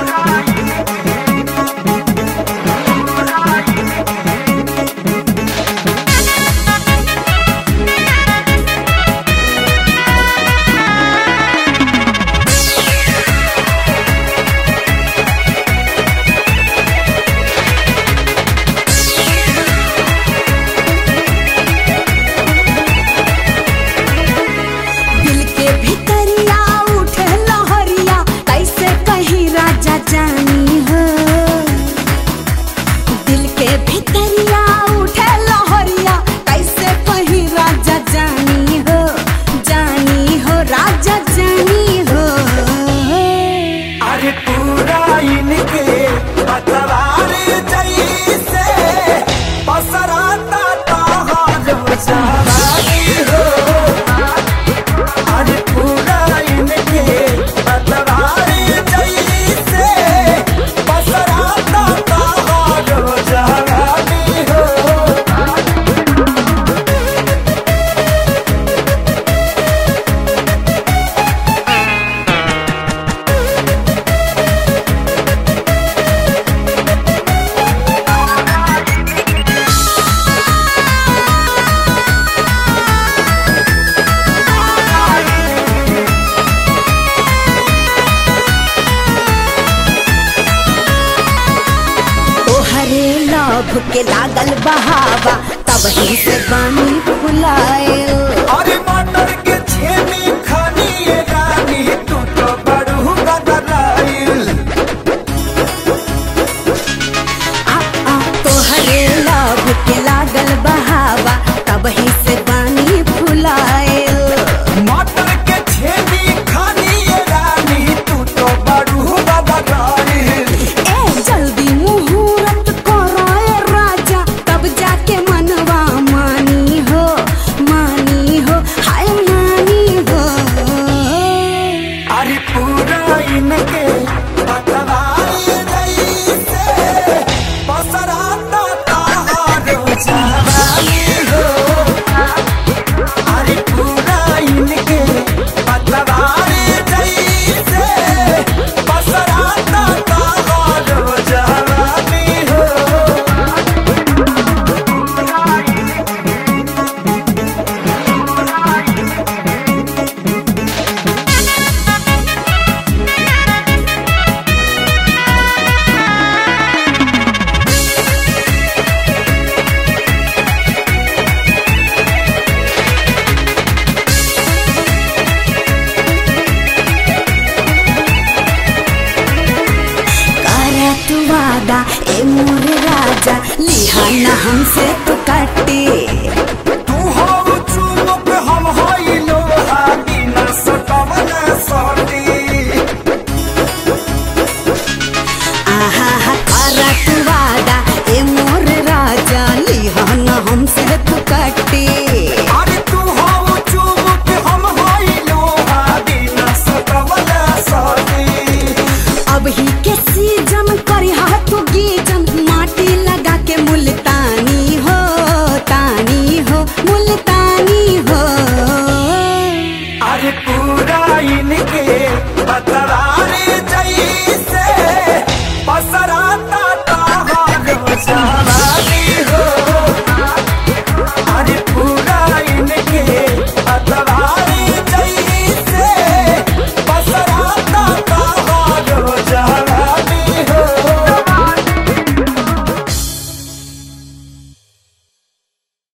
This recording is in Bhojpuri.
दिल के भितरिया उठे लहरिया कैसे कहीं राजा जानी हो दिल के भितरिया उठे लहरिया कैसे कहीं राजा जानी हो जानी हो राजा जानी हो अरे पूरा इनके पतवार जैसे पसराता तहार जवानी हो अरे पूरा इनके पतवार जैसे पसराता तहार जवानी हो तोहरे लभ के लागल बहावा तब ही से बानी फुलाए अरे मटर के छेनी खानी ये रानी तू तो बड़ू बदलाइल तोहरे लभ के लागल बहावा तब ही से बानी फुलाए मटर के छेनी खानी ये रानी तू तो बड़ू बदलाइल ए जल्दी मुहूर्त कराए राजा तब जाके मनवा मानी हो मानी हो हाय मानी हो अरे पूरा इनके पतवार जैसे पसराता ताहार जवानी हो अरे पूरा इनके पतवार जैसे पसराता ताहार जवानी हो करा तू वादा ए मोर राजा लिहाना हमसे तू कटे